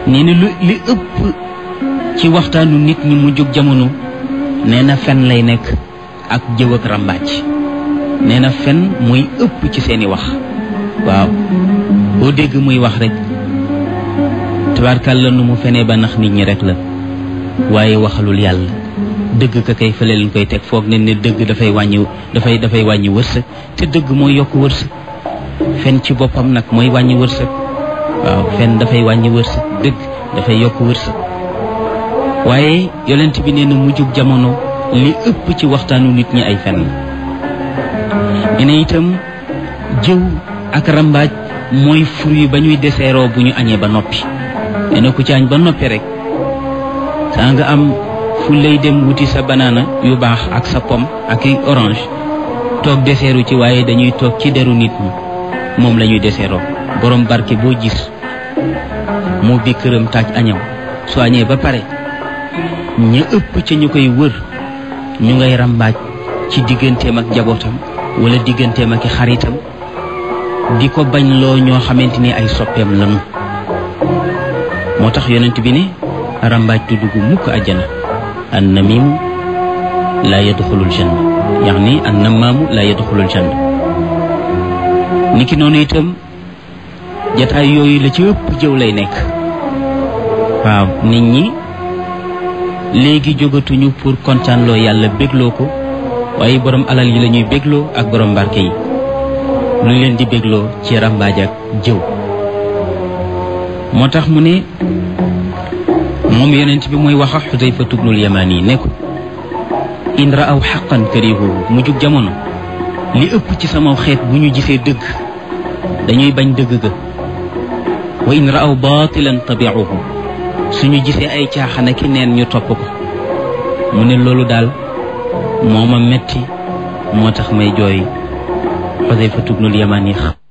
nee na lu li ëpp ci waxtaanu nit ñi mu jóg jamono nee na fen lay nekk ak jëw ak ràmbaaj nee na fen mooy ëpp ci seeni wax waaw boo dégg muy wax rek tabarkàlla nu mu fenee ba nax nit ñi rek la waaye waxalul yàlla dëgg ka kay fële leen koy teg foog ne ne dëgg dafay wàññi dafay dafay wàññi wërsëg te dëgg mooy yokk wërsëg fen ci boppam nag mooy wàññi wërsëg waaw fen dafay wàññi wërsëg dëgg dafay yokk wërsëg waaye yonent bi nee na mujjug jamono li ëpp ci waxtaanu nit ñi ay fen la ne itam jëw ak rambaaj mooy fur yi ba ñuy deseeroo bu ñu añee ba noppi nee na ku ci añ ba noppi rek saa nga am fu lay dem wuti sa banaana yu baax ak sa pomme ak i orange toog deseeru ci waaye dañuy toog ci deru nit ñi moom la ñuy deseeroo borom barke boo gis moo bi këram taaj añaw su añee ba pare ña ëpp ca ñu koy wër ñu ngay rambaaj ci digganteem ak njabootam wala digganteem ak i xaritam di ko bañ loo ñoo xamante ni ay soppeem lanu moo tax yonent bi ne rambaaj du dugg mukk àjjana an namimu laa yadxulul janna yaani an namaamu laa yadxulul janna niki noonu itam jataay yooyu la ci ëpp jëw lay nekk waaw nit ñi léegi jógatuñu pour kontaanloo yàlla bégloo ko waaye borom alal yi la ñuy bégloo ak borom barke yi lu leen di bégloo ci rambaaj ak jëw moo tax mu ne moom yonent bi mooy wax ak Xudayfa tubnul yamaan yi ne ko in raaw xaqan karihuhu mu jug jamono li ëpp ci sama xeet bu ñu gisee dëgg dañuy bañ dëgg ga wa in raaw baatilan tabiuhu suñu gisee ay caaxaan ki neen ñu topp ko mu ne loolu daal moo ma metti moo tax may jooy Xudayfa tubnul yamaan yi